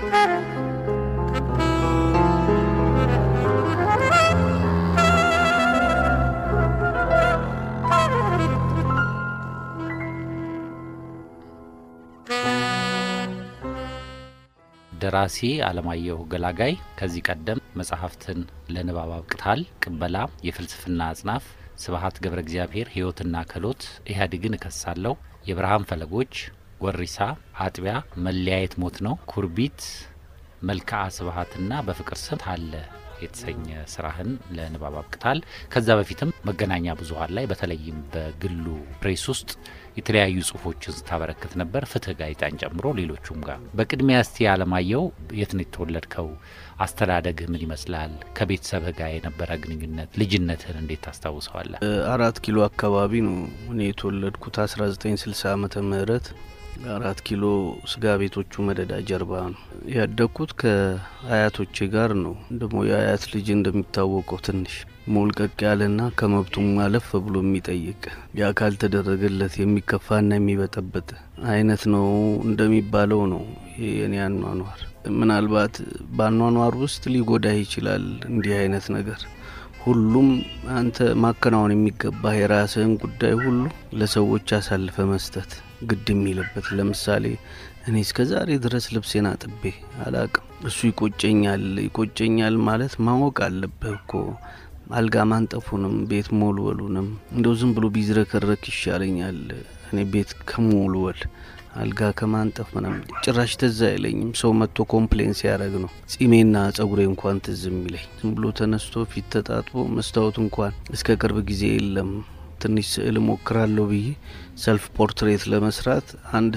ደራሲ አለማየሁ ገላጋይ ከዚህ ቀደም መጽሐፍትን ለንባብ አብቅታል። ቅበላ፣ የፍልስፍና አጽናፍ፣ ስብሀት ገብረ እግዚአብሔር፣ ህይወትና ክህሎት፣ ኢህአዴግን እከሳለሁ፣ የብርሃን ፈለጎች፣ ወሪሳ፣ አጥቢያ፣ መለያየት ሞት ነው፣ ኩርቢት፣ መልክዓ ስብሀትና በፍቅር ስም ታለ የተሰኘ ስራህን ለንባብ አብቅታል። ከዛ በፊትም መገናኛ ብዙኃን ላይ በተለይም በግሉ ፕሬስ ውስጥ የተለያዩ ጽሁፎችን ስታበረክት ነበር፣ ፍትህ ጋዜጣን ጨምሮ ሌሎቹም ጋር። በቅድሚያ እስቲ አለማየሁ የት ነው የተወለድከው? አስተዳደግህ ምን ይመስላል? ከቤተሰብህ ጋር የነበረ ግንኙነት፣ ልጅነትህን እንዴት ታስታውሰዋለህ? አራት ኪሎ አካባቢ ነው እኔ የተወለድኩት 1960 ዓመተ ምህረት አራት ኪሎ ስጋ ቤቶቹ መደዳ ጀርባ ነው ያደግኩት። ከአያቶቼ ጋር ነው። ደግሞ የአያት ልጅ እንደሚታወቀው ትንሽ ሞልቀቅ ያለና ከመብቱም አለፍ ብሎ የሚጠይቅ ያ ካልተደረገለት የሚከፋና የሚበጠበጥ አይነት ነው እንደሚባለው ነው የኔ አኗኗር። ምናልባት በአኗኗር ውስጥ ሊጎዳህ ይችላል እንዲህ አይነት ነገር ሁሉም አንተ ማከናወን የሚገባህ የራስህን ጉዳይ ሁሉ ለሰዎች አሳልፈ መስጠት ግድ የሚልበት ለምሳሌ እኔ እስከ ዛሬ ድረስ ልብሴን አጥቤ አላቅም። እሱ ይቆጨኛል። ይቆጨኛል ማለት ማወቅ አለብህ እኮ አልጋ ማንጠፉንም ቤት ሞልወሉንም እንደው ዝም ብሎ ቢዝረከረክ ይሻለኛል እኔ ቤት ከሞልወል አልጋ ከማንጠፍ ምናም ጭራሽ ትዝ አይለኝም። ሰው መጥቶ ኮምፕሌን ሲያደርግ ነው ጺሜና ጸጉሬ እንኳን ትዝ የሚለኝ። ዝም ብሎ ተነስቶ ፊት ተጣጥቦ መስታወት እንኳን እስከ ቅርብ ጊዜ የለም። ትንሽ ስዕል ሞክራለሁ ብዬ ሰልፍ ፖርትሬት ለመስራት አንድ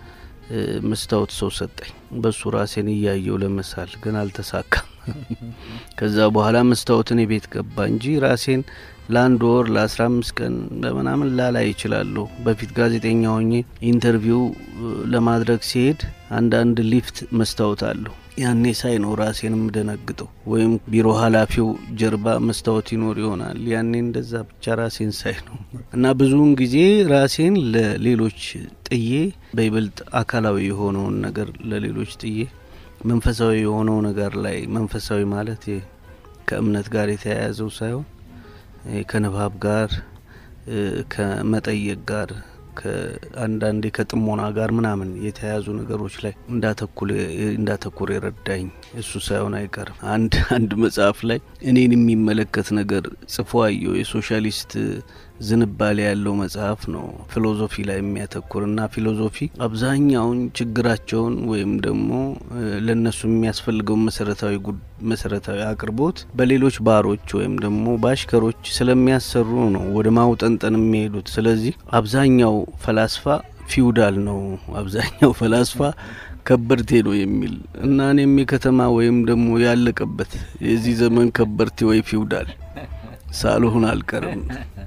መስታወት ሰው ሰጠኝ። በሱ ራሴን እያየው ለመሳል ግን አልተሳካም። ከዛ በኋላ መስታወትን ቤት ገባ እንጂ ራሴን ለአንድ ወር ለአስራ አምስት ቀን በምናምን ላላይ ይችላለሁ። በፊት ጋዜጠኛ ሆኜ ኢንተርቪው ለማድረግ ሲሄድ አንዳንድ ሊፍት መስታወት አለሁ። ያኔ ሳይ ነው ራሴን የምደነግጠው። ወይም ቢሮ ኃላፊው ጀርባ መስታወት ይኖር ይሆናል። ያኔ እንደዛ ብቻ ራሴን ሳይ ነው እና ብዙውን ጊዜ ራሴን ለሌሎች ጥዬ በይበልጥ አካላዊ የሆነውን ነገር ለሌሎች ጥዬ መንፈሳዊ የሆነው ነገር ላይ መንፈሳዊ ማለት ከእምነት ጋር የተያያዘው ሳይሆን ከንባብ ጋር ከመጠየቅ ጋር ከአንዳንዴ ከጥሞና ጋር ምናምን የተያያዙ ነገሮች ላይ እንዳተኩር የረዳኝ እሱ ሳይሆን አይቀርም። አንድ አንድ መጽሐፍ ላይ እኔን የሚመለከት ነገር ጽፎ አየው። የሶሻሊስት ዝንባሌ ያለው መጽሐፍ ነው። ፊሎዞፊ ላይ የሚያተኩር እና ፊሎዞፊ አብዛኛውን ችግራቸውን ወይም ደግሞ ለእነሱ የሚያስፈልገውን መሰረታዊ መሰረታዊ አቅርቦት በሌሎች ባሮች ወይም ደግሞ በአሽከሮች ስለሚያሰሩ ነው ወደ ማውጠንጠን የሚሄዱት። ስለዚህ አብዛኛው ፈላስፋ ፊውዳል ነው፣ አብዛኛው ፈላስፋ ከበርቴ ነው የሚል እና እኔም የከተማ ወይም ደግሞ ያለቀበት የዚህ ዘመን ከበርቴ ወይ ፊውዳል ሳልሆን አልቀርም።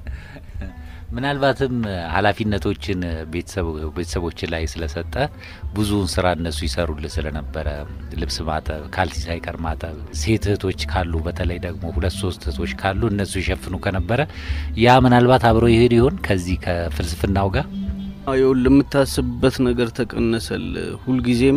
ምናልባትም ኃላፊነቶችን ቤተሰቦች ላይ ስለሰጠ ብዙውን ስራ እነሱ ይሰሩልህ ስለነበረ ልብስ ማጠብ፣ ካልሲ ሳይቀር ማጠብ፣ ሴት እህቶች ካሉ በተለይ ደግሞ ሁለት ሶስት እህቶች ካሉ እነሱ ይሸፍኑ ከነበረ ያ ምናልባት አብሮ ይሄድ ይሆን ከዚህ ከፍልስፍናው ጋር ይኸውልህ የምታስብበት ነገር ተቀነሰል። ሁልጊዜም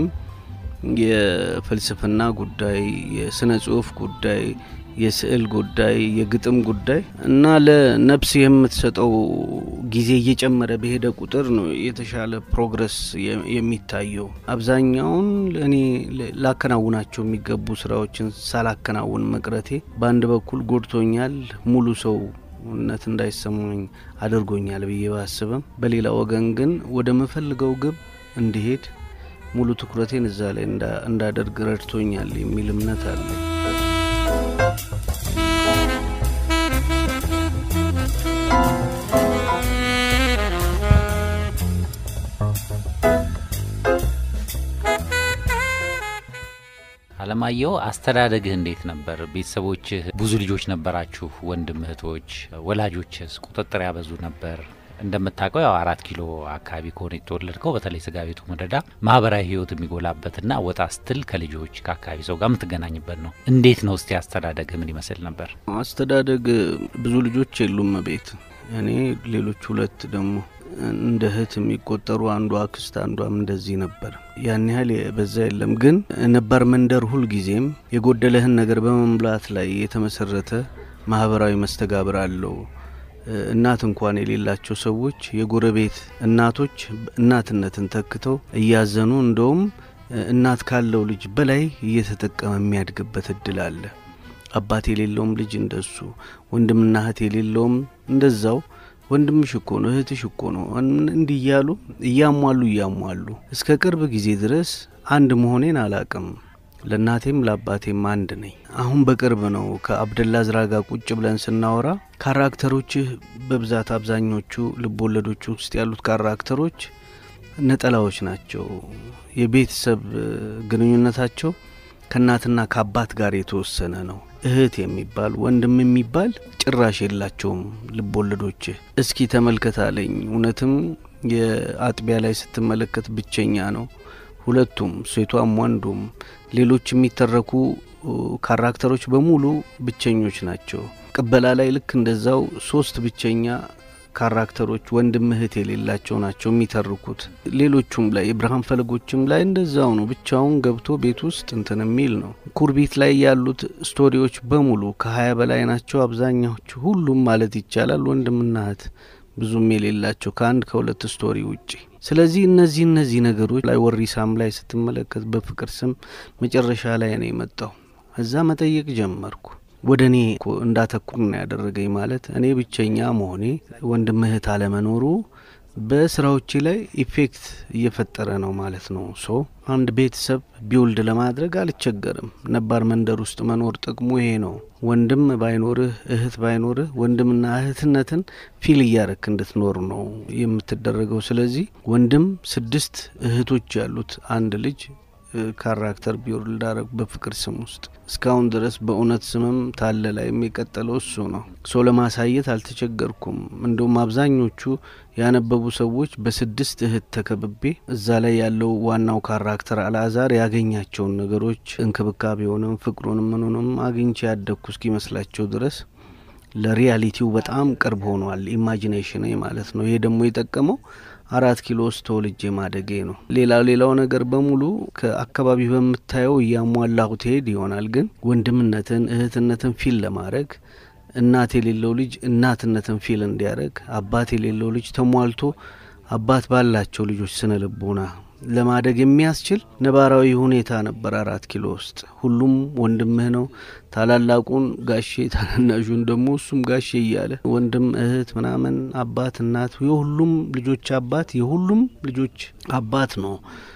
የፍልስፍና ጉዳይ፣ የስነ ጽሁፍ ጉዳይ የስዕል ጉዳይ፣ የግጥም ጉዳይ እና ለነፍስ የምትሰጠው ጊዜ እየጨመረ በሄደ ቁጥር ነው የተሻለ ፕሮግረስ የሚታየው። አብዛኛውን እኔ ላከናውናቸው የሚገቡ ስራዎችን ሳላከናውን መቅረቴ በአንድ በኩል ጎድቶኛል፣ ሙሉ ሰው ነት እንዳይሰማኝ አድርጎኛል ብዬ ባስብም፣ በሌላ ወገን ግን ወደ ምፈልገው ግብ እንዲሄድ ሙሉ ትኩረቴን እዛ ላይ እንዳደርግ ረድቶኛል የሚል እምነት አለኝ። አለማየሁ አስተዳደግህ እንዴት ነበር? ቤተሰቦችህ ብዙ ልጆች ነበራችሁ? ወንድም እህቶች፣ ወላጆችስ ቁጥጥር ያበዙ ነበር? እንደምታውቀው ያው አራት ኪሎ አካባቢ ከሆነ የተወለድከው በተለይ ስጋ ቤቱ መደዳ ማህበራዊ ህይወት የሚጎላበትና ወጣ ስትል ከልጆች ከአካባቢ ሰው ጋር የምትገናኝበት ነው። እንዴት ነው እስቲ አስተዳደግ ምን ይመስል ነበር? አስተዳደግ ብዙ ልጆች የሉም ቤት እኔ ሌሎች ሁለት ደግሞ እንደ እህት የሚቆጠሩ አንዷ አክስት አንዷም እንደዚህ ነበር። ያን ያህል በዛ የለም። ግን ነባር መንደር ሁልጊዜም የጎደለህን ነገር በመሙላት ላይ የተመሰረተ ማህበራዊ መስተጋብር አለው። እናት እንኳን የሌላቸው ሰዎች የጎረቤት እናቶች እናትነትን ተክተው እያዘኑ እንደውም እናት ካለው ልጅ በላይ እየተጠቀመ የሚያድግበት እድል አለ። አባት የሌለውም ልጅ እንደሱ፣ ወንድምና እህት የሌለውም እንደዛው ወንድምሽ እኮ ነው እህትሽ እኮ ነው እንዲህ እያሉ እያሟሉ እያሟሉ እስከ ቅርብ ጊዜ ድረስ አንድ መሆኔን አላቅም። ለእናቴም ለአባቴም አንድ ነኝ። አሁን በቅርብ ነው ከአብደላ ዝራ ጋር ቁጭ ብለን ስናወራ ካራክተሮችህ በብዛት አብዛኞቹ ልቦወለዶች ውስጥ ያሉት ካራክተሮች ነጠላዎች ናቸው። የቤተሰብ ግንኙነታቸው ከእናትና ከአባት ጋር የተወሰነ ነው። እህት የሚባል ወንድም የሚባል ጭራሽ የላቸውም ልቦወለዶችህ። እስኪ ተመልከት አለኝ። እውነትም የአጥቢያ ላይ ስትመለከት ብቸኛ ነው። ሁለቱም ሴቷም ወንዱም ሌሎች የሚተረኩ ካራክተሮች በሙሉ ብቸኞች ናቸው። ቅበላ ላይ ልክ እንደዛው ሶስት ብቸኛ ካራክተሮች ወንድም እህት የሌላቸው ናቸው የሚተርኩት። ሌሎቹም ላይ የብርሃን ፈለጎችም ላይ እንደዛው ነው። ብቻውን ገብቶ ቤት ውስጥ እንትን የሚል ነው። ኩርቢት ላይ ያሉት ስቶሪዎች በሙሉ ከሀያ በላይ ናቸው። አብዛኛዎቹ ሁሉም ማለት ይቻላል ወንድምና እህት ብዙም የሌላቸው ከአንድ ከሁለት ስቶሪ ውጪ። ስለዚህ እነዚህ እነዚህ ነገሮች ላይ ወሪሳም ላይ ስትመለከት በፍቅር ስም መጨረሻ ላይ ነው የመጣው። እዛ መጠየቅ ጀመርኩ። ወደ እኔ እንዳተኩር ነው ያደረገኝ። ማለት እኔ ብቸኛ መሆኔ ወንድም እህት አለመኖሩ በስራዎቼ ላይ ኢፌክት እየፈጠረ ነው ማለት ነው። ሶ አንድ ቤተሰብ ቢውልድ ለማድረግ አልቸገርም። ነባር መንደር ውስጥ መኖር ጥቅሙ ይሄ ነው። ወንድም ባይኖርህ እህት ባይኖርህ ወንድምና እህትነትን ፊል እያረክ እንድትኖር ነው የምትደረገው። ስለዚህ ወንድም ስድስት እህቶች ያሉት አንድ ልጅ ካራክተር ቢውልድ አረግ በፍቅር ስም ውስጥ እስካሁን ድረስ በእውነት ስምም ታለ ላይ የሚቀጠለው እሱ ነው። ሰው ለማሳየት አልተቸገርኩም። እንደውም አብዛኞቹ ያነበቡ ሰዎች በስድስት እህት ተከብቤ እዛ ላይ ያለው ዋናው ካራክተር አልአዛር ያገኛቸውን ነገሮች እንክብካቤውንም፣ ፍቅሩንም ምኑንም አግኝቼ ያደግኩ እስኪመስላቸው ድረስ ለሪያሊቲው በጣም ቅርብ ሆኗል። ኢማጂኔሽን ማለት ነው። ይሄ ደግሞ የጠቀመው አራት ኪሎ ውስጥ ተወልጄ ማደጌ ነው። ሌላው ሌላው ነገር በሙሉ ከአካባቢ በምታየው እያሟላሁ ትሄድ ይሆናል። ግን ወንድምነትን እህትነትን ፊል ለማድረግ እናት የሌለው ልጅ እናትነትን ፊል እንዲያደርግ፣ አባት የሌለው ልጅ ተሟልቶ አባት ባላቸው ልጆች ስነ ልቦና ለማደግ የሚያስችል ነባራዊ ሁኔታ ነበር አራት ኪሎ ውስጥ። ሁሉም ወንድምህ ነው። ታላላቁን ጋሼ፣ ታናናሹን ደግሞ እሱም ጋሼ እያለ ወንድም እህት ምናምን አባት እናት የሁሉም ልጆች አባት የሁሉም ልጆች አባት ነው።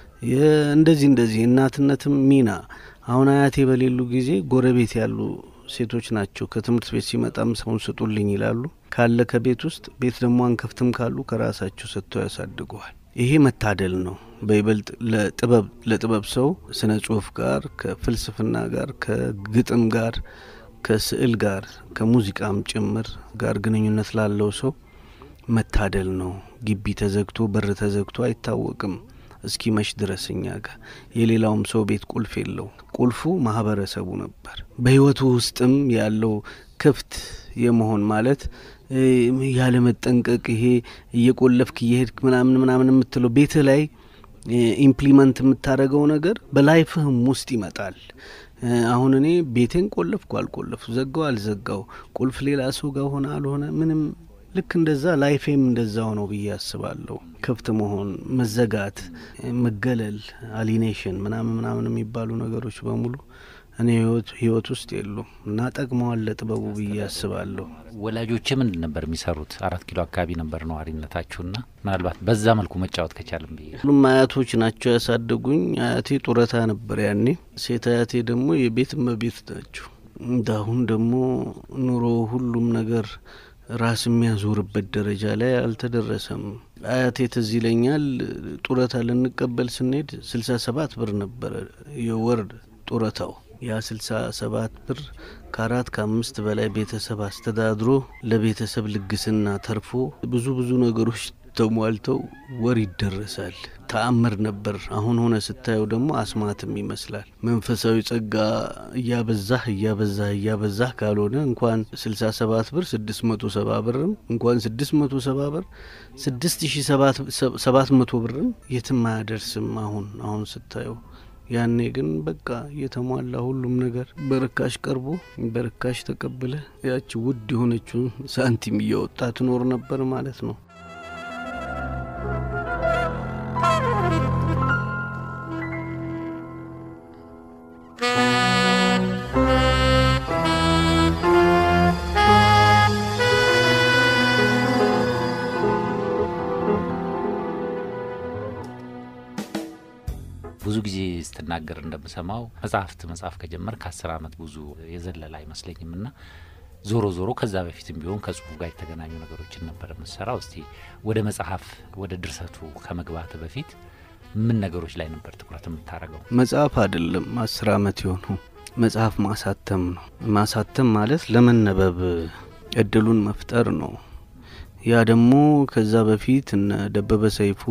እንደዚህ እንደዚህ እናትነትም ሚና አሁን አያቴ በሌሉ ጊዜ ጎረቤት ያሉ ሴቶች ናቸው ከትምህርት ቤት ሲመጣም ሰውን ስጡልኝ ይላሉ። ካለ ከቤት ውስጥ ቤት ደግሞ አንከፍትም ካሉ ከራሳቸው ሰጥተው ያሳድገዋል። ይሄ መታደል ነው። በይበልጥ ለጥበብ ለጥበብ ሰው ስነ ጽሁፍ ጋር ከፍልስፍና ጋር ከግጥም ጋር ከስዕል ጋር ከሙዚቃም ጭምር ጋር ግንኙነት ላለው ሰው መታደል ነው። ግቢ ተዘግቶ በር ተዘግቶ አይታወቅም እስኪ መሽ ድረስ እኛ ጋር የሌላውም ሰው ቤት ቁልፍ የለው። ቁልፉ ማህበረሰቡ ነበር። በህይወቱ ውስጥም ያለው ክፍት የመሆን ማለት ያለ መጠንቀቅ ይሄ እየቆለፍክ እየሄድክ ምናምን ምናምን የምትለው ቤት ላይ ኢምፕሊመንት የምታደርገው ነገር በላይፍህም ውስጥ ይመጣል። አሁን እኔ ቤቴን ቆለፍኩ አልቆለፍኩ፣ ዘጋው አልዘጋው፣ ቁልፍ ሌላ ሰው ጋር ሆነ አልሆነ ምንም ልክ እንደዛ ላይፌም እንደዛው ነው ብዬ አስባለሁ። ክፍት መሆን፣ መዘጋት፣ መገለል፣ አሊኔሽን ምናምን ምናምን የሚባሉ ነገሮች በሙሉ እኔ ህይወት ውስጥ የሉም እና ጠቅመዋል ለጥበቡ ብዬ አስባለሁ። ወላጆች ምንድን ነበር የሚሰሩት? አራት ኪሎ አካባቢ ነበር ነዋሪነታችሁና ምናልባት በዛ መልኩ መጫወት ከቻልም ብዬ ሁሉም አያቶች ናቸው ያሳደጉኝ። አያቴ ጡረታ ነበር ያኔ። ሴት አያቴ ደግሞ የቤት እመቤት ናቸው። እንዳሁን ደግሞ ኑሮ ሁሉም ነገር ራስ የሚያዞርበት ደረጃ ላይ አልተደረሰም። አያቴ ትዝ ይለኛል ጡረታ ልንቀበል ስንሄድ ስልሳ ሰባት ብር ነበረ የወር ጡረታው። ያ ስልሳ ሰባት ብር ከአራት ከአምስት በላይ ቤተሰብ አስተዳድሮ ለቤተሰብ ልግስና ተርፎ ብዙ ብዙ ነገሮች ተሟልተው ወር ይደረሳል። ተአምር ነበር። አሁን ሆነ ስታየው ደግሞ አስማትም ይመስላል። መንፈሳዊ ጸጋ እያበዛህ እያበዛህ እያበዛህ ካልሆነ እንኳን ስልሳ ሰባት ብር ስድስት መቶ ሰባ ብርም እንኳን ስድስት መቶ ሰባ ብር ስድስት ሺ ሰባት መቶ ብርም የትም አያደርስም። አሁን አሁን ስታየው ያኔ ግን በቃ የተሟላ ሁሉም ነገር በርካሽ ቀርቦ በርካሽ ተቀብለ ያቺ ውድ የሆነችውን ሳንቲም እያወጣ ትኖር ነበር ማለት ነው። ብዙ ጊዜ ስትናገር እንደምሰማው መጽሐፍት መጽሐፍ ከጀመር ከአስር አመት ብዙ የዘለለ አይመስለኝም እና ዞሮ ዞሮ ከዛ በፊትም ቢሆን ከጽሁፍ ጋር የተገናኙ ነገሮችን ነበር የምሰራው። እስቲ ወደ መጽሐፍ ወደ ድርሰቱ ከመግባት በፊት ምን ነገሮች ላይ ነበር ትኩረት የምታደርገው? መጽሐፍ አይደለም አስር አመት የሆኑ መጽሐፍ ማሳተም ነው። ማሳተም ማለት ለመነበብ እድሉን መፍጠር ነው። ያ ደግሞ ከዛ በፊት እነ ደበበ ሰይፉ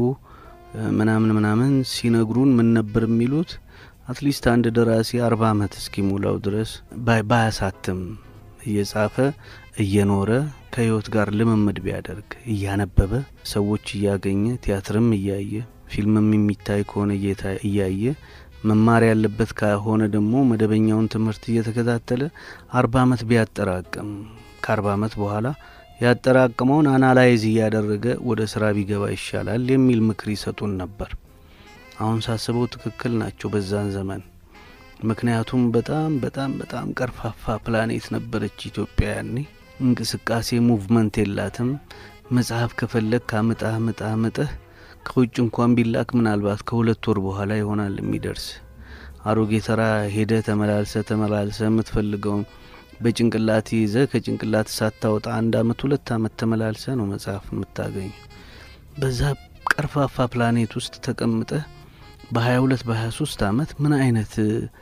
ምናምን ምናምን ሲነግሩን ምን ነበር የሚሉት? አትሊስት አንድ ደራሲ አርባ አመት እስኪሞላው ድረስ ባያሳትም እየጻፈ እየኖረ ከህይወት ጋር ልምምድ ቢያደርግ እያነበበ ሰዎች እያገኘ ቲያትርም እያየ ፊልምም የሚታይ ከሆነ እያየ መማር ያለበት ከሆነ ደግሞ መደበኛውን ትምህርት እየተከታተለ አርባ አመት ቢያጠራቅም ከአርባ አመት በኋላ ያጠራቅመውን አናላይዝ እያደረገ ወደ ስራ ቢገባ ይሻላል የሚል ምክር ይሰጡን ነበር። አሁን ሳስበው ትክክል ናቸው በዛን ዘመን። ምክንያቱም በጣም በጣም በጣም ቀርፋፋ ፕላኔት ነበረች ኢትዮጵያ ያኔ። እንቅስቃሴ ሙቭመንት የላትም። መጽሐፍ ከፈለግ ካምጣ ምጣ ምጠህ ከውጭ እንኳን ቢላክ ምናልባት ከሁለት ወር በኋላ ይሆናል የሚደርስ። አሮጌ ተራ ሄደ ተመላልሰ ተመላልሰ የምትፈልገውን በጭንቅላት ይዘ ከጭንቅላት ሳታወጣ አንድ አመት ሁለት አመት ተመላልሰ ነው መጽሐፍ የምታገኙ። በዛ ቀርፋፋ ፕላኔት ውስጥ ተቀምጠህ በሀያ ሁለት በሀያ ሶስት አመት ምን አይነት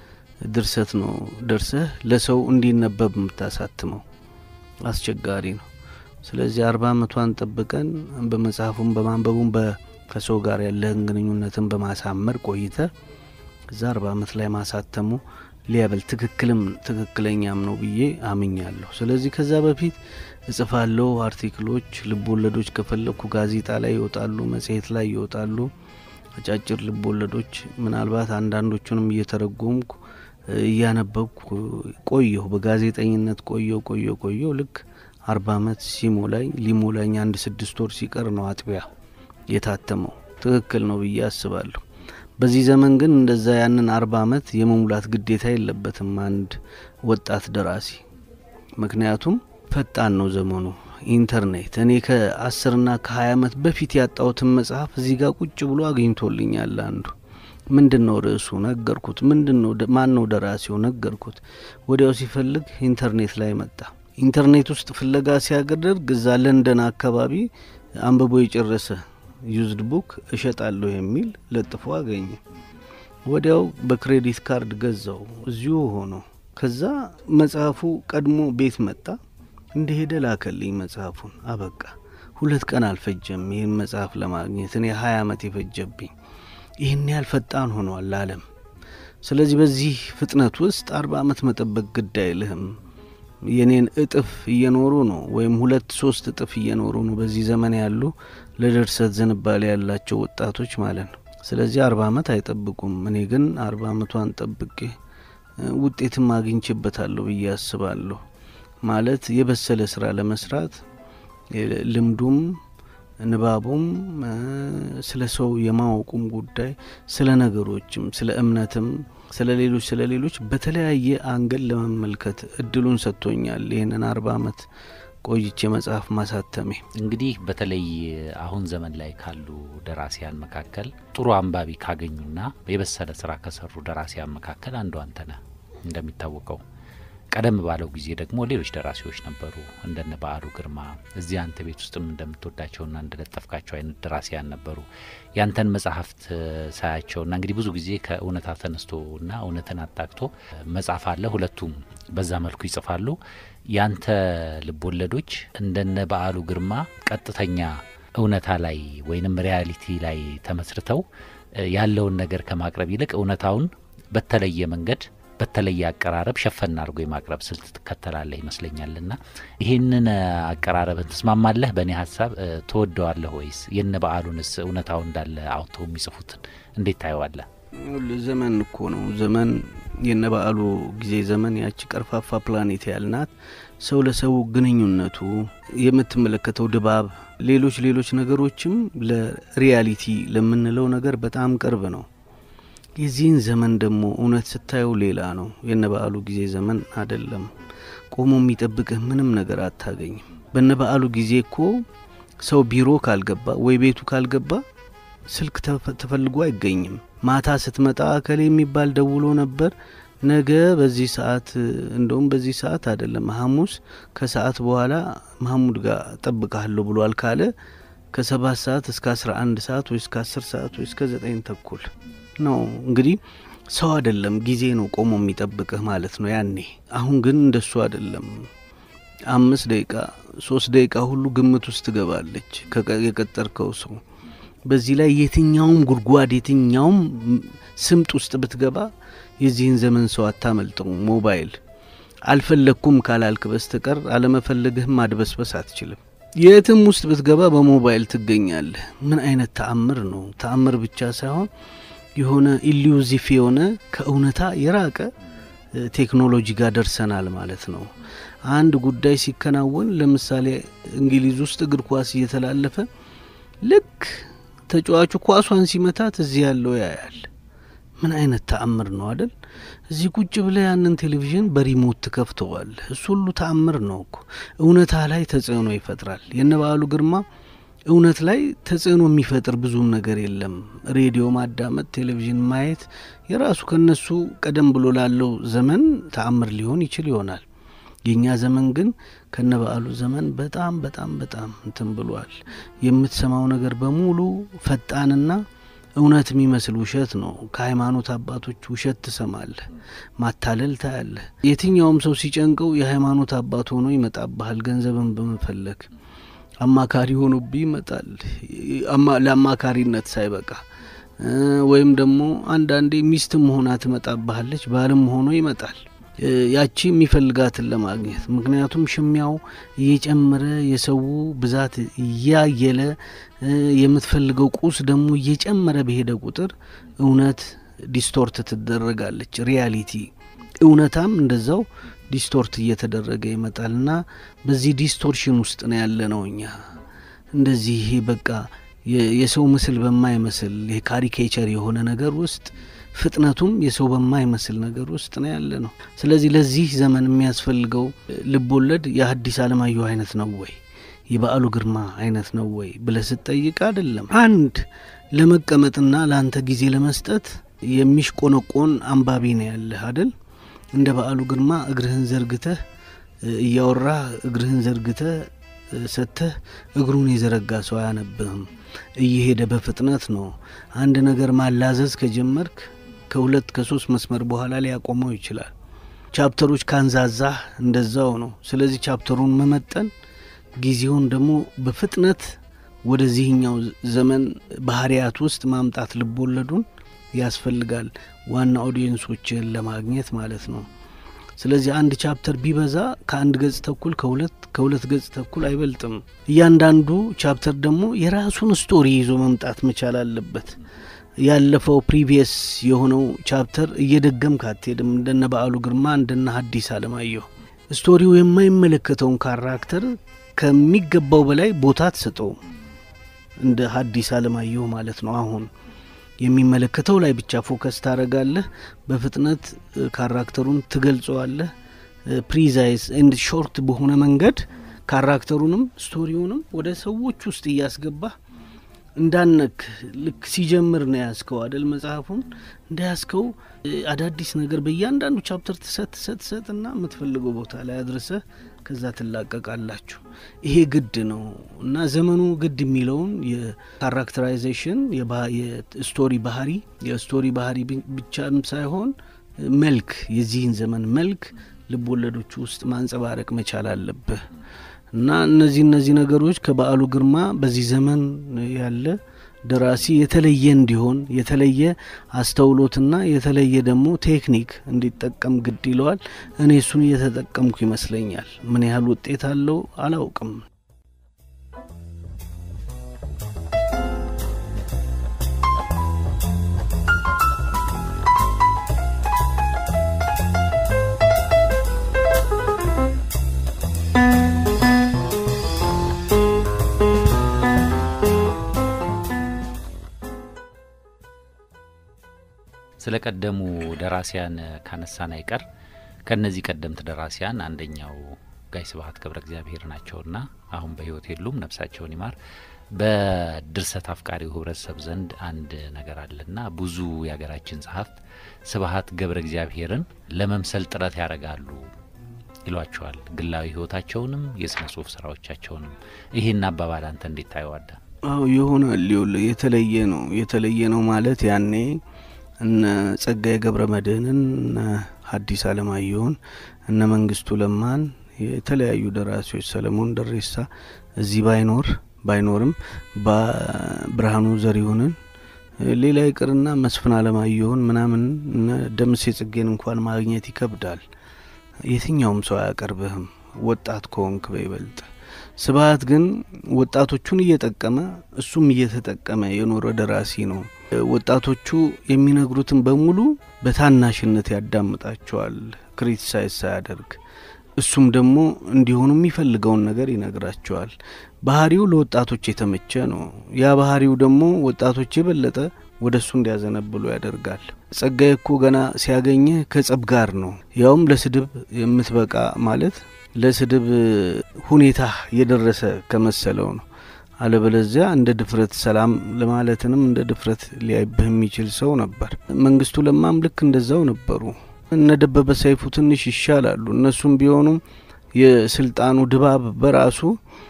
ድርሰት ነው ደርሰህ ለሰው እንዲነበብ የምታሳትመው? አስቸጋሪ ነው። ስለዚህ አርባ አመቷን ጠብቀን በመጽሐፉም በማንበቡም ከሰው ጋር ያለህን ግንኙነትን በማሳመር ቆይተ እዛ አርባ አመት ላይ ማሳተሙ ሊያበል ትክክልም ትክክለኛም ነው ብዬ አምኛለሁ። ስለዚህ ከዛ በፊት እጽፋለሁ። አርቲክሎች፣ ልብ ወለዶች ከፈለግኩ ጋዜጣ ላይ ይወጣሉ፣ መጽሔት ላይ ይወጣሉ። አጫጭር ልብ ወለዶች ምናልባት አንዳንዶቹንም እየተረጎምኩ እያነበብኩ ቆየሁ። በጋዜጠኝነት ቆየው ቆየው ቆየው ልክ አርባ አመት ሲሞላኝ ሊሞላኝ አንድ ስድስት ወር ሲቀር ነው አጥቢያ የታተመው። ትክክል ነው ብዬ አስባለሁ። በዚህ ዘመን ግን እንደዛ ያንን አርባ አመት የመሙላት ግዴታ የለበትም አንድ ወጣት ደራሲ። ምክንያቱም ፈጣን ነው ዘመኑ፣ ኢንተርኔት። እኔ ከአስርና ከሀያ አመት በፊት ያጣሁትን መጽሐፍ እዚህ ጋር ቁጭ ብሎ አግኝቶልኛል። አንዱ ምንድን ነው ርዕሱ ነገርኩት። ምንድን ነው ማን ነው ደራሲው ነገርኩት። ወዲያው ሲፈልግ ኢንተርኔት ላይ መጣ። ኢንተርኔት ውስጥ ፍለጋ ሲያገደርግ እዛ ለንደን አካባቢ አንብቦ የጨረሰ ዩዝድ ቡክ እሸጣለሁ የሚል ለጥፎ አገኘ። ወዲያው በክሬዲት ካርድ ገዛው እዚሁ ሆኖ። ከዛ መጽሐፉ ቀድሞ ቤት መጣ። እንደሄደ ላከልኝ መጽሐፉን። አበቃ። ሁለት ቀን አልፈጀም ይህን መጽሐፍ ለማግኘት እኔ ሀያ አመት የፈጀብኝ። ይህን ያህል ፈጣን ሆኗል ዓለም። ስለዚህ በዚህ ፍጥነት ውስጥ አርባ አመት መጠበቅ ግድ አይልህም። የኔን እጥፍ እየኖሩ ነው፣ ወይም ሁለት ሶስት እጥፍ እየኖሩ ነው በዚህ ዘመን ያሉ ለድርሰት ዝንባሌ ያላቸው ወጣቶች ማለት ነው። ስለዚህ አርባ አመት አይጠብቁም። እኔ ግን አርባ አመቷን ጠብቄ ውጤትም አግኝቼበታለሁ ብዬ አስባለሁ። ማለት የበሰለ ስራ ለመስራት ልምዱም ንባቡም ስለ ሰው የማወቁም ጉዳይ ስለ ነገሮችም ስለ እምነትም ስለ ሌሎች ስለ ሌሎች በተለያየ አንገል ለመመልከት እድሉን ሰጥቶኛል። ይህንን አርባ አመት ቆይቼ መጽሐፍ ማሳተሜ እንግዲህ በተለይ አሁን ዘመን ላይ ካሉ ደራሲያን መካከል ጥሩ አንባቢ ካገኙና የበሰለ ስራ ከሰሩ ደራሲያን መካከል አንዱ አንተ ነህ። እንደሚታወቀው ቀደም ባለው ጊዜ ደግሞ ሌሎች ደራሲዎች ነበሩ እንደነ በዓሉ ግርማ እዚህ አንተ ቤት ውስጥም እንደምትወዳቸውና እንደለጠፍካቸው አይነት ደራሲያን ነበሩ። ያንተን መጽሐፍት ሳያቸውና እንግዲህ ብዙ ጊዜ ከእውነታ ተነስቶና እውነትን አጣቅቶ መጽሐፍ አለ። ሁለቱም በዛ መልኩ ይጽፋሉ። ያንተ ልቦለዶች እንደነ በዓሉ ግርማ ቀጥተኛ እውነታ ላይ ወይንም ሪያሊቲ ላይ ተመስርተው ያለውን ነገር ከማቅረብ ይልቅ እውነታውን በተለየ መንገድ በተለየ አቀራረብ ሸፈን አድርጎ የማቅረብ ስልት ትከተላለህ ይመስለኛልና ይህንን አቀራረብን ትስማማለህ? በእኔ ሀሳብ ትወደዋለህ ወይስ የነ በዓሉንስ እውነታው እንዳለ አውጥተው የሚጽፉትን እንዴት ታየዋለህ? ዘመን እኮ ነው ዘመን የነ በዓሉ ጊዜ ዘመን ያቺ ቀርፋፋ ፕላኔት ያልናት ሰው ለሰው ግንኙነቱ የምትመለከተው ድባብ፣ ሌሎች ሌሎች ነገሮችም ለሪያሊቲ ለምንለው ነገር በጣም ቅርብ ነው። የዚህን ዘመን ደግሞ እውነት ስታየው ሌላ ነው። የነ በዓሉ ጊዜ ዘመን አይደለም። ቆሞ የሚጠብቅህ ምንም ነገር አታገኝም። በነ በዓሉ ጊዜ እኮ ሰው ቢሮ ካልገባ ወይ ቤቱ ካልገባ ስልክ ተፈልጎ አይገኝም። ማታ ስትመጣ እከሌ የሚባል ደውሎ ነበር ነገ በዚህ ሰዓት እንደውም በዚህ ሰዓት አይደለም ሐሙስ ከሰዓት በኋላ መሐሙድ ጋር ጠብቃለሁ ብሏል ካለ ከሰባት ሰዓት እስከ አስራ አንድ ሰዓት ወይ እስከ አስር ሰዓት ወይ እስከ ዘጠኝ ተኩል ነው እንግዲህ ሰው አይደለም ጊዜ ነው ቆሞ የሚጠብቅህ ማለት ነው ያኔ። አሁን ግን እንደሱ አይደለም። አምስት ደቂቃ ሶስት ደቂቃ ሁሉ ግምት ውስጥ ትገባለች የቀጠርከው ሰው። በዚህ ላይ የትኛውም ጉድጓድ የትኛውም ስምጥ ውስጥ ብትገባ የዚህን ዘመን ሰው አታመልጠው። ሞባይል አልፈለግኩም ካላልክ በስተቀር አለመፈለግህም ማድበስበስ አትችልም። የትም ውስጥ ብትገባ በሞባይል ትገኛለህ። ምን አይነት ተአምር ነው! ተአምር ብቻ ሳይሆን የሆነ ኢሉዚቭ የሆነ ከእውነታ የራቀ ቴክኖሎጂ ጋር ደርሰናል ማለት ነው። አንድ ጉዳይ ሲከናወን ለምሳሌ እንግሊዝ ውስጥ እግር ኳስ እየተላለፈ ልክ ተጫዋቹ ኳሷን ሲመታት እዚህ ያለው ያያል። ምን አይነት ተአምር ነው አደል? እዚህ ቁጭ ብለ ያንን ቴሌቪዥን በሪሞት ትከፍተዋል። እሱ ሁሉ ተአምር ነው እኮ። እውነታ ላይ ተጽዕኖ ይፈጥራል። የነ በዓሉ ግርማ እውነት ላይ ተጽዕኖ የሚፈጥር ብዙም ነገር የለም። ሬዲዮ ማዳመጥ፣ ቴሌቪዥን ማየት የራሱ ከነሱ ቀደም ብሎ ላለው ዘመን ተአምር ሊሆን ይችል ይሆናል። የእኛ ዘመን ግን ከነ በዓሉ ዘመን በጣም በጣም በጣም እንትን ብሏል። የምትሰማው ነገር በሙሉ ፈጣንና እውነት የሚመስል ውሸት ነው። ከሃይማኖት አባቶች ውሸት ትሰማለህ፣ ማታለል ታያለህ። የትኛውም ሰው ሲጨንቀው የሃይማኖት አባት ሆኖ ይመጣብሃል ገንዘብን በመፈለግ አማካሪ ሆኖብህ ይመጣል። ለአማካሪነት ሳይበቃ ወይም ደግሞ አንዳንዴ ሚስትም ሆና ትመጣብሃለች፣ ባልም ሆኖ ይመጣል። ያቺ የሚፈልጋትን ለማግኘት ምክንያቱም ሽሚያው እየጨመረ የሰው ብዛት እያየለ የምትፈልገው ቁስ ደግሞ እየጨመረ በሄደ ቁጥር እውነት ዲስቶርት ትደረጋለች። ሪያሊቲ እውነታም እንደዛው ዲስቶርት እየተደረገ ይመጣልና በዚህ ዲስቶርሽን ውስጥ ነው ያለ ነው እኛ እንደዚህ ይሄ በቃ የሰው ምስል በማይመስል ይሄ ካሪኬቸር የሆነ ነገር ውስጥ ፍጥነቱም የሰው በማይመስል ነገር ውስጥ ነው ያለ ነው። ስለዚህ ለዚህ ዘመን የሚያስፈልገው ልብ ወለድ የሐዲስ ዓለማየሁ አይነት ነው ወይ የበዓሉ ግርማ አይነት ነው ወይ ብለህ ስትጠይቅ አይደለም። አንድ ለመቀመጥና ለአንተ ጊዜ ለመስጠት የሚሽቆነቆን አንባቢ ነው ያለህ አደል። እንደ በዓሉ ግርማ እግርህን ዘርግተህ እያወራህ እግርህን ዘርግተህ ሰጥተህ እግሩን የዘረጋ ሰው አያነብህም። እየሄደ በፍጥነት ነው። አንድ ነገር ማላዘዝ ከጀመርክ ከሁለት ከሶስት መስመር በኋላ ሊያቆመው ይችላል። ቻፕተሮች ካንዛዛህ እንደዛው ነው። ስለዚህ ቻፕተሩን መመጠን፣ ጊዜውን ደግሞ በፍጥነት ወደዚህኛው ዘመን ባህሪያት ውስጥ ማምጣት ልቦለዱን ያስፈልጋል። ዋና ኦዲየንሶችን ለማግኘት ማለት ነው። ስለዚህ አንድ ቻፕተር ቢበዛ ከአንድ ገጽ ተኩል ከሁለት ከሁለት ገጽ ተኩል አይበልጥም። እያንዳንዱ ቻፕተር ደግሞ የራሱን ስቶሪ ይዞ መምጣት መቻል አለበት። ያለፈው ፕሪቪየስ የሆነው ቻፕተር እየደገምክ አትሄድም። እንደነ በዓሉ ግርማ እንደነ ሐዲስ ዓለማየሁ ስቶሪው የማይመለከተውን ካራክተር ከሚገባው በላይ ቦታ አትሰጠውም። እንደ ሐዲስ ዓለማየሁ ማለት ነው አሁን የሚመለከተው ላይ ብቻ ፎከስ ታደርጋለህ። በፍጥነት ካራክተሩን ትገልጸዋለህ። ፕሪዛይዝ ኤንድ ሾርት በሆነ መንገድ ካራክተሩንም ስቶሪውንም ወደ ሰዎች ውስጥ እያስገባህ እንዳነክ ልክ ሲጀምር ነው ያስከው አደል መጽሐፉን እንዳያስከው አዳዲስ ነገር በእያንዳንዱ ቻፕተር ትሰጥ ትሰጥ ትሰጥ እና የምትፈልገው ቦታ ላይ አድርሰህ ከዛ ትላቀቃላችሁ። ይሄ ግድ ነው እና ዘመኑ ግድ የሚለውን የካራክተራይዜሽን የስቶሪ ባህሪ የስቶሪ ባህሪ ብቻም ሳይሆን መልክ የዚህን ዘመን መልክ ልብ ወለዶቹ ውስጥ ማንጸባረቅ መቻል አለብህ እና እነዚህ እነዚህ ነገሮች ከበዓሉ ግርማ በዚህ ዘመን ያለ ደራሲ የተለየ እንዲሆን የተለየ አስተውሎትና የተለየ ደግሞ ቴክኒክ እንዲጠቀም ግድ ይለዋል። እኔ እሱን እየተጠቀምኩ ይመስለኛል። ምን ያህል ውጤት አለው አላውቅም። ስለ ቀደሙ ደራሲያን ካነሳን አይቀር ከእነዚህ ቀደምት ደራሲያን አንደኛው ጋይ ስብሀት ገብረ እግዚአብሔር ናቸውና አሁን በሕይወት የሉም፣ ነፍሳቸውን ይማር። በድርሰት አፍቃሪው ህብረተሰብ ዘንድ አንድ ነገር አለና ብዙ የሀገራችን ጸሐፍት ስብሀት ገብረ እግዚአብሔርን ለመምሰል ጥረት ያደርጋሉ ይሏቸዋል። ግላዊ ህይወታቸውንም የስነ ጽሁፍ ስራዎቻቸውንም። ይህን አባባል አንተ እንዴት ታየዋለህ? አዎ ይሆናል። ይኸውልህ የተለየ ነው። የተለየ ነው ማለት ያኔ እነ ጸጋዬ ገብረ መድኅንን እነ ሐዲስ ዓለማየሁን እነ መንግስቱ ለማን የተለያዩ ደራሲዎች ሰለሞን ደሬሳ እዚህ ባይኖር ባይኖርም ብርሃኑ ዘሪሁንን ሌላ ይቅርና መስፍን አለማየሁን ምናምን እነ ደምሴ ጽጌን እንኳን ማግኘት ይከብዳል። የትኛውም ሰው አያቀርብህም ወጣት ከሆንክ በይበልጥ። ስብሀት ግን ወጣቶቹን እየጠቀመ እሱም እየተጠቀመ የኖረ ደራሲ ነው። ወጣቶቹ የሚነግሩትን በሙሉ በታናሽነት ያዳምጣቸዋል፣ ክሪቲሳይዝ ሳያደርግ። እሱም ደግሞ እንዲሆኑ የሚፈልገውን ነገር ይነግራቸዋል። ባህሪው ለወጣቶች የተመቸ ነው። ያ ባህሪው ደግሞ ወጣቶች የበለጠ ወደ እሱ እንዲያዘነብሉ ያደርጋል። ጸጋዬ እኮ ገና ሲያገኝህ ከጸብ ጋር ነው፣ ያውም ለስድብ የምትበቃ ማለት ለስድብ ሁኔታ የደረሰ ከመሰለው ነው። አለበለዚያ እንደ ድፍረት ሰላም ለማለትንም እንደ ድፍረት ሊያይብህ የሚችል ሰው ነበር። መንግስቱ ለማም ልክ እንደዛው ነበሩ። እነ ደበበ ሰይፉ ትንሽ ይሻላሉ። እነሱም ቢሆኑም የስልጣኑ ድባብ በራሱ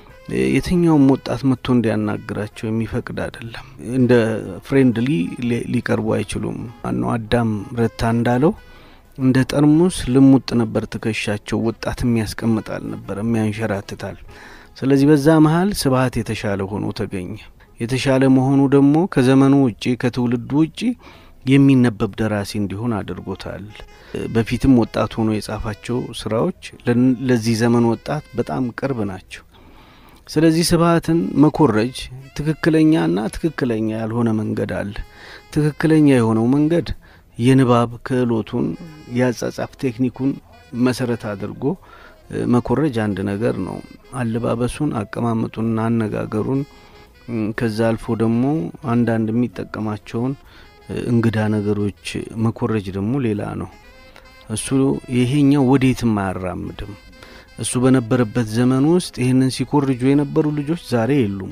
የትኛውም ወጣት መጥቶ እንዲያናግራቸው የሚፈቅድ አይደለም። እንደ ፍሬንድሊ ሊቀርቡ አይችሉም። ማነው አዳም ረታ እንዳለው እንደ ጠርሙስ ልሙጥ ነበር ትከሻቸው። ወጣት የሚያስቀምጣል ነበር የሚያንሸራትታል። ስለዚህ በዛ መሀል ስብሀት የተሻለ ሆኖ ተገኘ። የተሻለ መሆኑ ደግሞ ከዘመኑ ውጪ ከትውልዱ ውጪ የሚነበብ ደራሲ እንዲሆን አድርጎታል። በፊትም ወጣት ሆኖ የጻፋቸው ስራዎች ለዚህ ዘመን ወጣት በጣም ቅርብ ናቸው። ስለዚህ ስብሀትን መኮረጅ ትክክለኛና ትክክለኛ ያልሆነ መንገድ አለ። ትክክለኛ የሆነው መንገድ የንባብ ክህሎቱን የአጻጻፍ ቴክኒኩን መሰረት አድርጎ መኮረጅ አንድ ነገር ነው። አለባበሱን፣ አቀማመጡንና አነጋገሩን ከዛ አልፎ ደግሞ አንዳንድ የሚጠቀማቸውን እንግዳ ነገሮች መኮረጅ ደግሞ ሌላ ነው። እሱ ይሄኛው ወዴትም አያራምድም። እሱ በነበረበት ዘመን ውስጥ ይህንን ሲኮርጁ የነበሩ ልጆች ዛሬ የሉም።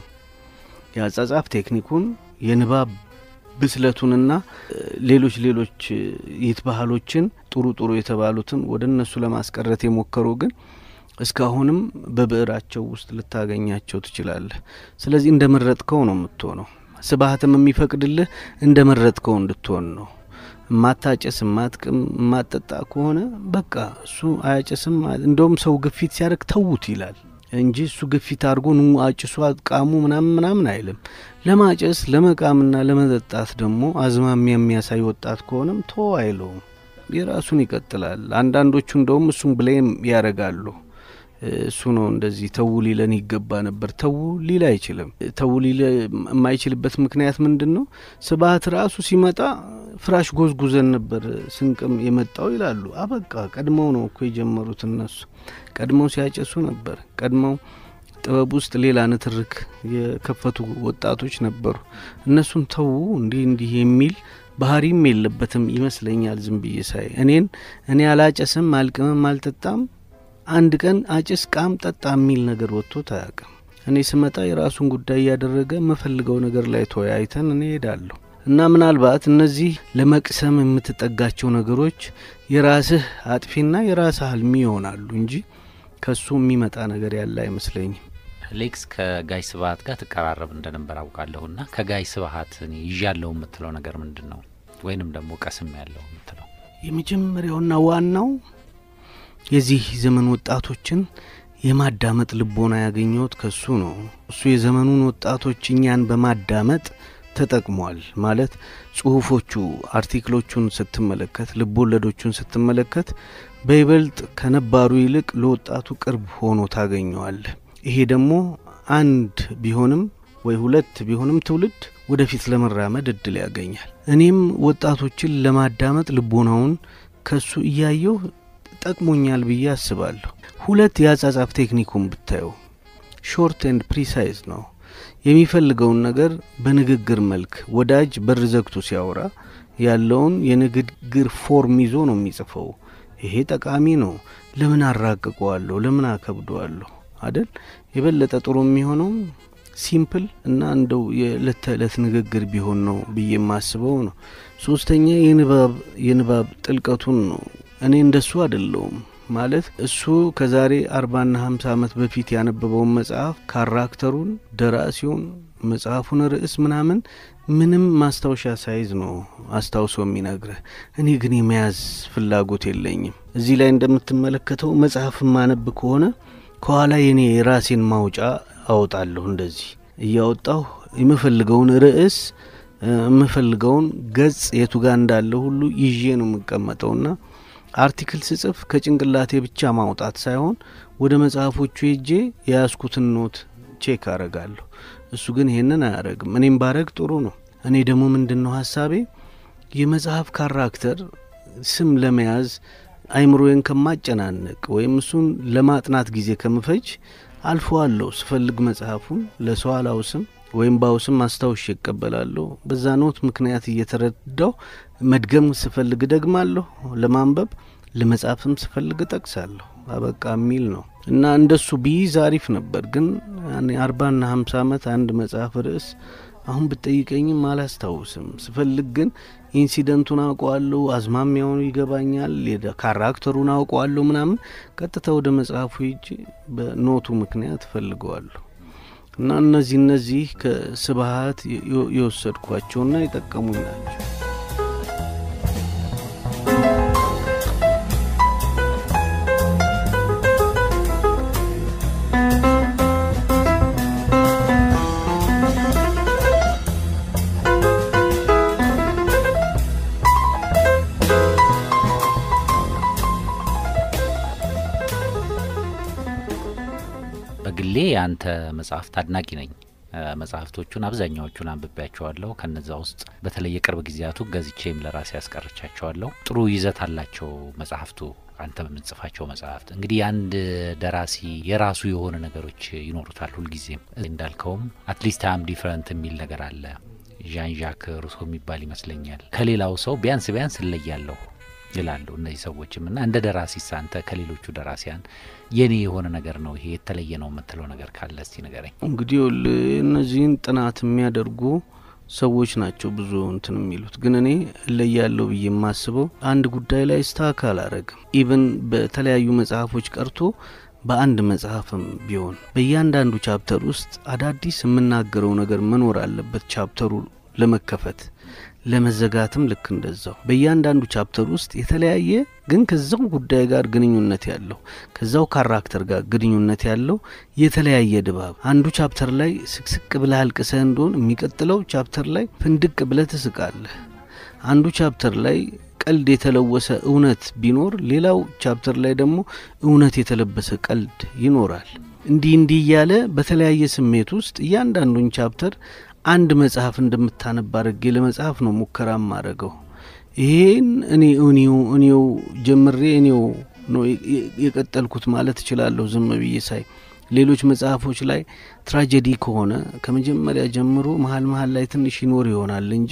የአጻጻፍ ቴክኒኩን የንባብ ብስለቱንና ሌሎች ሌሎች ይት ባህሎችን ጥሩ ጥሩ የተባሉትን ወደ እነሱ ለማስቀረት የሞከሩ ግን እስካሁንም በብዕራቸው ውስጥ ልታገኛቸው ትችላለህ። ስለዚህ እንደ መረጥከው ነው የምትሆነው። ስብሀትም የሚፈቅድልህ እንደ መረጥከው እንድትሆን ነው። እማታጨስ እማትቅም እማጠጣ ከሆነ በቃ እሱ አያጨስም። እንደውም ሰው ግፊት ሲያደርግ ተዉት ይላል እንጂ እሱ ግፊት አድርጎ ኑ አጭሱ አቃሙ ምናምን ምናምን አይልም። ለማጨስ ለመቃምና ለመጠጣት ደግሞ አዝማሚያ የሚያሳይ ወጣት ከሆነም ቶ አይለውም፣ የራሱን ይቀጥላል። አንዳንዶቹ እንደውም እሱም ብሌም ያደርጋሉ። እሱ ነው እንደዚህ ተው ሊለን ይገባ ነበር። ተው ሊል አይችልም። ተው ሊል የማይችልበት ምክንያት ምንድን ነው? ስብሀት ራሱ ሲመጣ ፍራሽ ጎዝጉዘን ነበር ስንቅም የመጣው ይላሉ። አበቃ ቀድመው ነው እኮ የጀመሩት እነሱ ቀድመው ሲያጨሱ ነበር። ቀድመው ጥበብ ውስጥ ሌላ ንትርክ የከፈቱ ወጣቶች ነበሩ። እነሱን ተዉ እንዲህ እንዲህ የሚል ባህሪም የለበትም ይመስለኛል። ዝም ብዬ ሳይ እኔን እኔ አላጨስም አልቅምም አልጠጣም አንድ ቀን አጭስ ቃም ጠጣ የሚል ነገር ወጥቶት አያውቅም። እኔ ስመጣ የራሱን ጉዳይ እያደረገ የምፈልገው ነገር ላይ ተወያይተን እኔ ሄዳለሁ እና ምናልባት እነዚህ ለመቅሰም የምትጠጋቸው ነገሮች የራስህ አጥፊና የራስህ አልሚ ይሆናሉ እንጂ ከሱ የሚመጣ ነገር ያለ አይመስለኝም። ሌክስ ከጋይ ስብሀት ጋር ትቀራረብ እንደነበር አውቃለሁና ከጋይ ስብሀት ይዣለሁ የምትለው ነገር ምንድን ነው? ወይንም ደግሞ ቀስም ያለው የምትለው የመጀመሪያውና ዋናው የዚህ ዘመን ወጣቶችን የማዳመጥ ልቦና ያገኘሁት ከሱ ነው። እሱ የዘመኑን ወጣቶች እኛን በማዳመጥ ተጠቅሟል። ማለት ጽሁፎቹ፣ አርቲክሎቹን ስትመለከት፣ ልቦለዶቹን ስትመለከት በይበልጥ ከነባሩ ይልቅ ለወጣቱ ቅርብ ሆኖ ታገኘዋለህ። ይሄ ደግሞ አንድ ቢሆንም ወይ ሁለት ቢሆንም ትውልድ ወደፊት ለመራመድ እድል ያገኛል። እኔም ወጣቶችን ለማዳመጥ ልቦናውን ከሱ እያየሁ ጠቅሞኛል ብዬ አስባለሁ። ሁለት የአጻጻፍ ቴክኒኩን ብታየው ሾርት ኤንድ ፕሪሳይዝ ነው። የሚፈልገውን ነገር በንግግር መልክ ወዳጅ በር ዘግቶ ሲያወራ ያለውን የንግግር ፎርም ይዞ ነው የሚጽፈው። ይሄ ጠቃሚ ነው። ለምን አራቅቀዋለሁ? ለምን አከብደዋለሁ? አደል የበለጠ ጥሩ የሚሆነው ሲምፕል እና እንደው የዕለት ተዕለት ንግግር ቢሆን ነው ብዬ የማስበው ነው። ሶስተኛ የንባብ የንባብ ጥልቀቱን ነው። እኔ እንደሱ አይደለውም ማለት እሱ ከዛሬ አርባና ሀምሳ ዓመት በፊት ያነበበውን መጽሐፍ ካራክተሩን፣ ደራሲውን፣ መጽሐፉን ርዕስ ምናምን ምንም ማስታወሻ ሳይዝ ነው አስታውሶ የሚነግርህ። እኔ ግን የመያዝ ፍላጎት የለኝም። እዚህ ላይ እንደምትመለከተው መጽሐፍ ማነብ ከሆነ ከኋላ የኔ የራሴን ማውጫ አወጣለሁ። እንደዚህ እያወጣሁ የምፈልገውን ርዕስ የምፈልገውን ገጽ የቱ ጋር እንዳለ ሁሉ ይዤ ነው የምቀመጠውና አርቲክል ስጽፍ ከጭንቅላቴ ብቻ ማውጣት ሳይሆን ወደ መጽሐፎቹ ሄጄ የያዝኩትን ኖት ቼክ አረጋለሁ። እሱ ግን ይሄንን አያረግም። እኔም ባረግ ጥሩ ነው። እኔ ደግሞ ምንድን ነው ሀሳቤ የመጽሐፍ ካራክተር ስም ለመያዝ አይምሮዬን ከማጨናነቅ ወይም እሱን ለማጥናት ጊዜ ከምፈጅ አልፎ አለሁ ስፈልግ መጽሐፉን ለሰው አላውስም ወይም ባውስም አስታውሽ ይቀበላለሁ። በዛ ኖት ምክንያት እየተረዳው መድገም ስፈልግ ደግማለሁ፣ ለማንበብ ለመጻፍም ስፈልግ እጠቅሳለሁ። አበቃ የሚል ነው እና እንደሱ ቢይዝ አሪፍ ነበር። ግን አርባና ሀምሳ ዓመት አንድ መጽሐፍ ርዕስ አሁን ብጠይቀኝም አላስታውስም። ስፈልግ ግን ኢንሲደንቱን አውቀዋለሁ፣ አዝማሚያውን ይገባኛል፣ ካራክተሩን አውቀዋለሁ ምናምን ቀጥታ ወደ መጽሐፉ ሂጄ በኖቱ ምክንያት እፈልገዋለሁ። እና እነዚህ እነዚህ ከስብሀት የወሰድኳቸውና የጠቀሙኝ ናቸው። በግሌ የአንተ መጽሐፍት አድናቂ ነኝ። መጽሐፍቶቹን አብዛኛዎቹን አንብቤያቸዋለሁ። ከነዛ ውስጥ በተለይ የቅርብ ጊዜያቱ ገዝቼም ለራሴ ያስቀርቻቸዋለሁ። ጥሩ ይዘት አላቸው መጽሐፍቱ። አንተ በምትጽፋቸው መጽሐፍት እንግዲህ የአንድ ደራሲ የራሱ የሆነ ነገሮች ይኖሩታል። ሁልጊዜም እንዳልከውም አትሊስት አም ዲፍረንት የሚል ነገር አለ። ዣን ዣክ ሩሶ የሚባል ይመስለኛል። ከሌላው ሰው ቢያንስ ቢያንስ እለያለሁ ይላሉ እነዚህ ሰዎችም እና እንደ ደራሲ ሳንተ ከሌሎቹ ደራሲያን የኔ የሆነ ነገር ነው ይሄ የተለየ ነው የምትለው ነገር ካለ እስቲ ንገረኝ። እንግዲህ እነዚህን ጥናት የሚያደርጉ ሰዎች ናቸው ብዙ እንትን የሚሉት ግን እኔ እለያለሁ ብዬ የማስበው አንድ ጉዳይ ላይ ስታክ አላረግም። ኢቨን በተለያዩ መጽሐፎች ቀርቶ በአንድ መጽሐፍም ቢሆን በእያንዳንዱ ቻፕተር ውስጥ አዳዲስ የምናገረው ነገር መኖር አለበት። ቻፕተሩ ለመከፈት ለመዘጋትም ልክ እንደዛው በእያንዳንዱ ቻፕተር ውስጥ የተለያየ ግን ከዛው ጉዳይ ጋር ግንኙነት ያለው ከዛው ካራክተር ጋር ግንኙነት ያለው የተለያየ ድባብ አንዱ ቻፕተር ላይ ስቅስቅ ብለህ አልቅሰህ እንደሆን የሚቀጥለው ቻፕተር ላይ ፍንድቅ ብለህ ትስቃለህ። አንዱ ቻፕተር ላይ ቀልድ የተለወሰ እውነት ቢኖር ሌላው ቻፕተር ላይ ደግሞ እውነት የተለበሰ ቀልድ ይኖራል። እንዲህ እንዲህ እያለ በተለያየ ስሜት ውስጥ እያንዳንዱን ቻፕተር አንድ መጽሐፍ እንደምታነብ አድርጌ ለመጽሐፍ ነው ሙከራ ማድረገው። ይሄን እኔ እኔው እኔው ጀምሬ እኔው ነው የቀጠልኩት ማለት እችላለሁ። ዝም ብዬ ሳይ ሌሎች መጽሐፎች ላይ ትራጀዲ ከሆነ ከመጀመሪያ ጀምሮ መሀል መሀል ላይ ትንሽ ይኖር ይሆናል እንጂ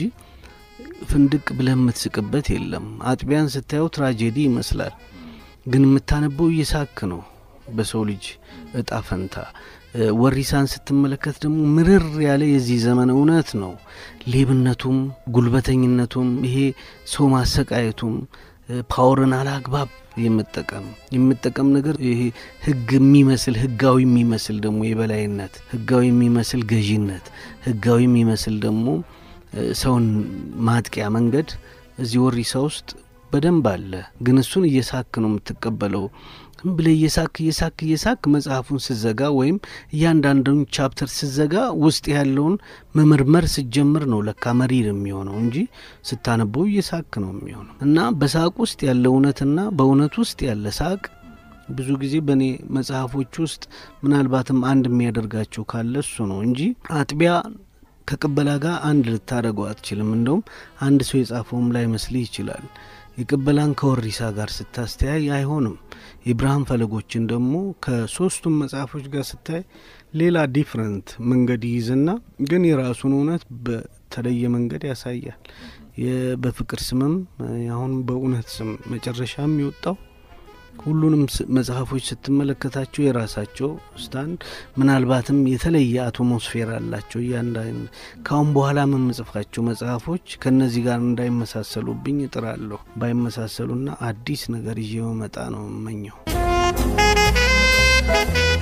ፍንድቅ ብለህ የምትስቅበት የለም። አጥቢያን ስታየው ትራጀዲ ይመስላል፣ ግን የምታነበው እየሳክ ነው። በሰው ልጅ እጣ ፈንታ ወሪሳን ስትመለከት ደግሞ ምርር ያለ የዚህ ዘመን እውነት ነው። ሌብነቱም፣ ጉልበተኝነቱም፣ ይሄ ሰው ማሰቃየቱም፣ ፓወርን አላግባብ የመጠቀም የመጠቀም ነገር ይሄ ህግ የሚመስል ህጋዊ የሚመስል ደግሞ የበላይነት፣ ህጋዊ የሚመስል ገዢነት፣ ህጋዊ የሚመስል ደግሞ ሰውን ማጥቂያ መንገድ እዚህ ወሪሳ ውስጥ በደንብ አለ። ግን እሱን እየሳክ ነው የምትቀበለው። ዝም ብለህ እየሳክ እየሳክ እየሳክ መጽሐፉን ስዘጋ ወይም እያንዳንዱን ቻፕተር ስዘጋ ውስጥ ያለውን መመርመር ስጀምር ነው ለካ መሪር የሚሆነው እንጂ ስታነበው እየሳክ ነው የሚሆነው እና በሳቅ ውስጥ ያለ እውነትና በእውነት ውስጥ ያለ ሳቅ ብዙ ጊዜ በእኔ መጽሐፎች ውስጥ ምናልባትም አንድ የሚያደርጋቸው ካለ እሱ ነው እንጂ አጥቢያ ከቅበላ ጋር አንድ ልታደርገው አትችልም። እንደውም አንድ ሰው የጻፈውም ላይ መስልህ ይችላል። የቅበላን ከወሪሳ ጋር ስታስተያይ አይሆንም። የብርሃን ፈለጎችን ደግሞ ከሶስቱም መጽሐፎች ጋር ስታይ ሌላ ዲፍረንት መንገድ ይይዝና ግን የራሱን እውነት በተለየ መንገድ ያሳያል። በፍቅር ስምም አሁን በእውነት ስም መጨረሻ የሚወጣው ሁሉንም መጽሐፎች ስትመለከታቸው የራሳቸው ስታንድ ምናልባትም የተለየ አትሞስፌር አላቸው። እያንዳንድ ካሁን በኋላ የምጽፋቸው መጽሐፎች ከእነዚህ ጋር እንዳይመሳሰሉብኝ እጥራለሁ። ባይመሳሰሉና አዲስ ነገር ይዤ መጣ ነው የምመኘው።